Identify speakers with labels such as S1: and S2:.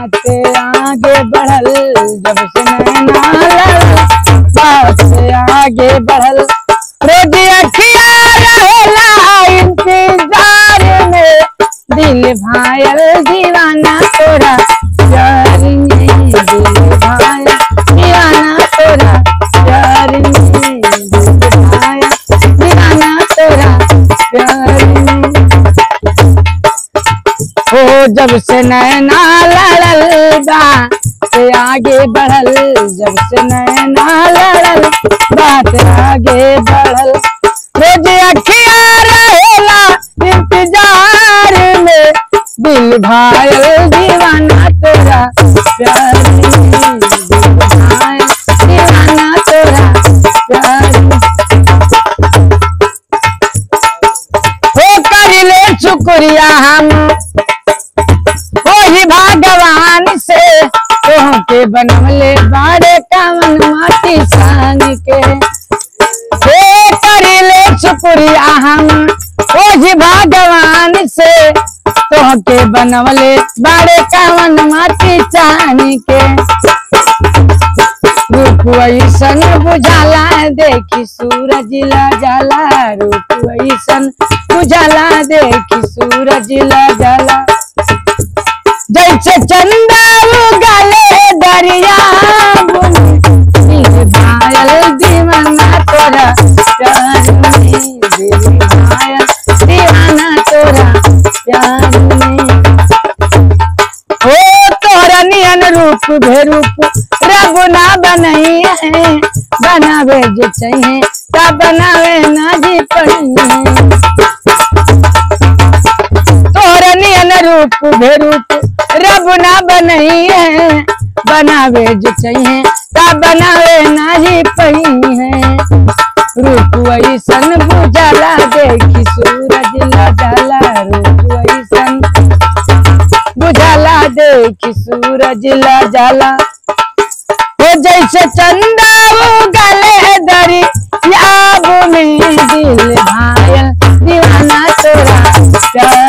S1: बात आगे बढ़ल जब से नैना लड़ल बात आगे बढ़ल रोज अखिया रहेला इंतजार में दिल भायल दीवाना तोरा प्यार में दिल भायल दीवाना तोरा प्यार में दिल भायल दीवाना तोरा प्यार में हो जब से नैना लड़ल बा से आगे बढ़ल जब से नैना लड़ल बात आगे बढ़ल रोज अखिया रहेला इंतजार में दिल भायल दीवाना तोरा प्यार में दिल भायल दीवाना तोरा प्यार में हो करिले शुक्रिया हम वही भगवान से तोहके बनवले बाड़े कावन माटी सान के हे करिले शुक्रिया हम वही भगवान से तोहके बनवले बाड़े कावन माटी सान के रूप ऐसन बुझाला देखी सूरज ला जाला रूप ऐसन बुझाला देखी सूरज ला जाला जैसे चंदा उगले दरिया दिल भायल दीवाना तोरा प्यार में दिल भायल दीवाना तोरा प्यार में हो तोरा नियन रूप भेरूप रब ना बनई है बनावे जो चाहिए ता बनावे ना जी पड़ी तोरा नियन रूप भेरूप रब ना बनई है बनावे जो चाहिए ता बनावे ना ही पही है रूप ऐसन बुझाला देखी सूरज ला जाला रूप ऐसन बुझाला देखी सूरज ला जाला हो जैसे चंदा उगले दरी याब में दिल भायल दीवाना तोरा प्यार